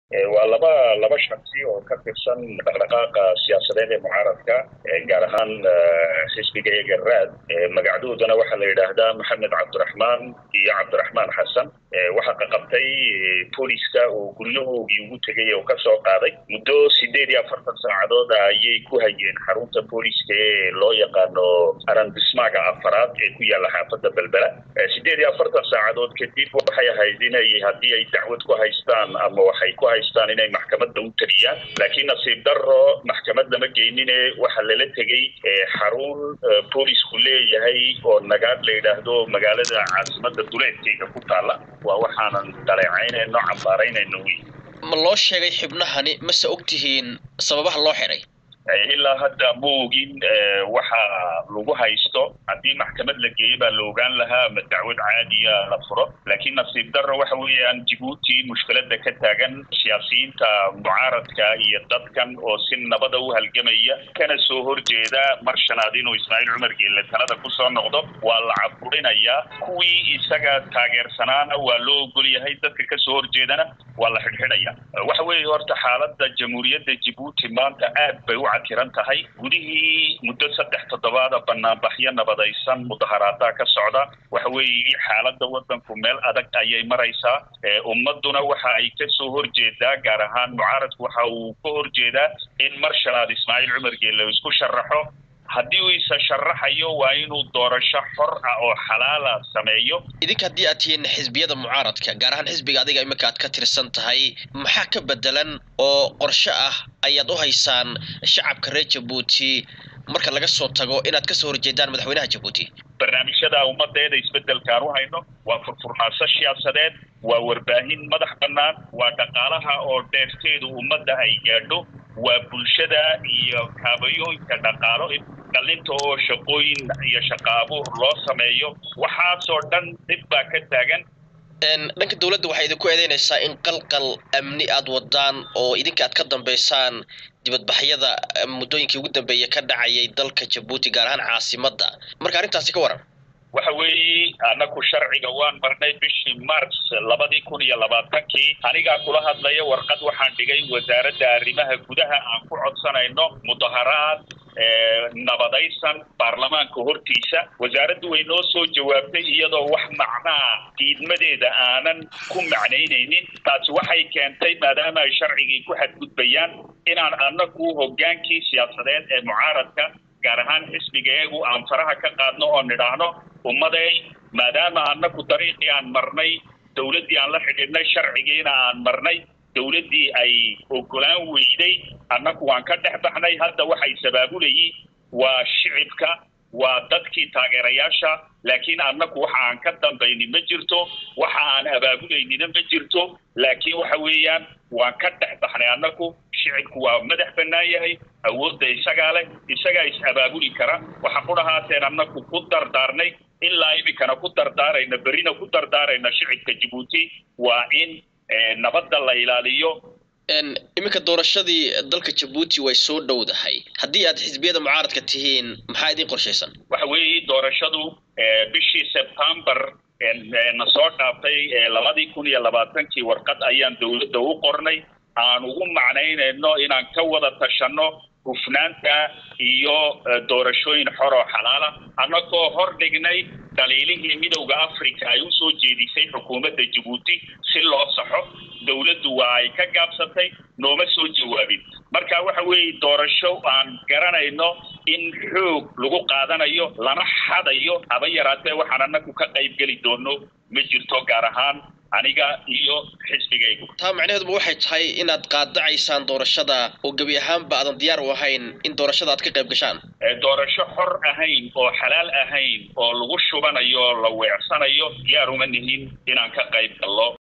waa laba laba shaksi oo ka tirsan dhaqdhaqaaqa siyaasadeed ee mucaaradka gaar ahaan xisbiga eegaraad magacdoodana waxaa la yidhaahdaa maxamed cabdiraxmaan iyo cabdiraxmaan xasan waxaa qaqabtay booliska oo guryahoogii ugu tegay oo kasoo qaaday muddo sideed iyo afartan saacadood ayay ku hayeen xarunta booliska ee loo yaqaano arandismaaga afaraad ee ku yaalla xaafadda belbela sideed iyo afartan saacadood kadib waxay ahayd inay haddii ay dacwad ku haystaan ama waxay ku haystaan inay maxkamadda u tegiyaan laakiin nasiib daro maxkamad lama geynine waxaa lala tegey xarun boolisku leeyahay oo nagaad la yidhaahdo magaalada caasimada duleedkeyga ku taalla waa waxaanan dhaleecaynayno cambaaraynayno wey ma loo sheegay xibnahani mase og tihiin sababaha loo xiray ilaa hadda ma ogin waxa lagu haysto haddii maxkamad la geeyo baa la ogaan lahaa ama dacwad caadiya la furo laakiin nasiib darro waxa weeyaan jibuuti mushkilada ka taagan siyaasiyiinta mucaaradka iyo dadkan oo si nabada u halgamaya kana soo horjeeda mar shanaad inuu ismaaciil cumar geelle talada kusoo noqdo waa la caburinayaa kuwii isaga taageersanaana waa loo ogol yahay dadka kasoo horjeedana waa la xidhxidhaya waxa weeye horta xaalada jamhuuriyadda jibuuti maanta aad bay u kiran tahay gudihii muddo saddex toddobaada banaanbaxyo nabadaysan mudaharaadaha ka socda waxa weeye xaaladda waddanku meel adag ayay maraysaa ummaduna waxa ay kasoo horjeedaa gaar ahaan mucaaradku waxa uu ka horjeedaa in mar shanaad ismaaciil cumar geelle isku sharaxo haddii uu isa sharaxayo waa inuu doorasho xor ah oo xalaala sameeyo idinka haddii aad tihiin xisbiyada mucaaradka gaar ahaan xisbiga adiga imika aad ka tirsan tahay maxaa ka bedelan oo qorshe ah ayaad u haysaan shacabka reer jabuuti marka laga soo tago inaad kasoo horjeedaan madaxweynaha jabuuti barnaamijyada ummadeeda isbedelkaan u hayno waa furfurnaansho siyaasadeed waa warbaahin madax bannaan waa dhaqaalaha oo dheefteedu ummadda ay gaadho waa bulshada iyo kaabayooyinka dhaqaalo dhalinta oo shaqooyin iyo shaqa abuur loo sameeyo waxaasoo dhan dhib baa ka taagan dhanka dawladda waxay idinku eedeynaysaa in qalqal amni aad wadaan oo idinka aad ka dambaysaan dibadbaxyada muddooyinkii ugu dambeeya ka dhacayay dalka jabuuti gaar ahaan caasimadda marka arrintaasi ka waran waxa weeye anaku sharciga waan marnay bishii march labadii kun iyo labaatankii anigaa kula hadlaya warqad waxaan dhigay wasaaradda arrimaha gudaha aan ku codsanayno mudaharaad nabadaysan baarlamaanka hortiisa wasaaraddu way noo soo jawaabtay iyadoo wax macnaa diidmadeeda aanan ku macnaynaynin taasi waxay keentay maadaama ay sharcigii ku xadgudbayaan inaan anaku hoggaankii siyaasadeed ee mucaaradka gaar ahaan xisbiga eegu aan faraha ka qaadno oo nidhaahno ummaday maadaama anaku dariiqii aan marnay dawladdii aan la xidhiidhnay sharcigiina aan marnay dawladdii ay ogolaan weyday annaku waan ka dhex baxnay hadda waxay sabaabulayii waa shicibka waa dadkii taageerayaasha laakiin annaku waxa aan ka dambayni ma jirto waxa aan abaabulaynina ma jirto laakiin waxa weeyaan waan ka dhex baxnay annaku shicibku waa madax bannaan yahay awoodda isagaa leh isagaa is abaabuli kara waxa ku dhahaateen annaku ku dardaarnay ilaa iminkana ku dardaarayna berrina ku dardaarayna shicibka jabuuti waa in nabadda la ilaaliyo iminka doorashadii dalka jabuuti way soo dhowdahay haddii aad xisbiyada mucaaradka tihiin maxaa idin qorshaysan waxa weeye doorashadu bishii sebtembar na soo dhaaftay labadii kun iyo labaatankii warqad ayaan dawladda u qornay aan ugu macnaynayno inaan ka wada tashanno hufnaanta iyo doorashooyin xor oo xalaala annagoo hor dhignay daliilihii midowda africa ay usoo jeedisay xukuumadda jabuuti si loo saxo dawladdu waa ay ka gaabsatay nooma soo jawaabin marka waxa weeye doorasho aan garanayno in xoog lagu qaadanayo lana xadayo haba yaraatee waxaan annagu ka qayb geli doono ma jirto gaar ahaan aniga iyo xisbigaygu taa macnaheeduba waxay tahay inaad qaadacaysaan doorashada oo gebi ahaanba aadan diyaar u ahayn in doorashada aad ka qayb gashaan doorasho xor ahayn oo xalaal ahayn oo lagu shubanayo oo la weecsanayo diyaar uma nihin inaan ka qayb gallo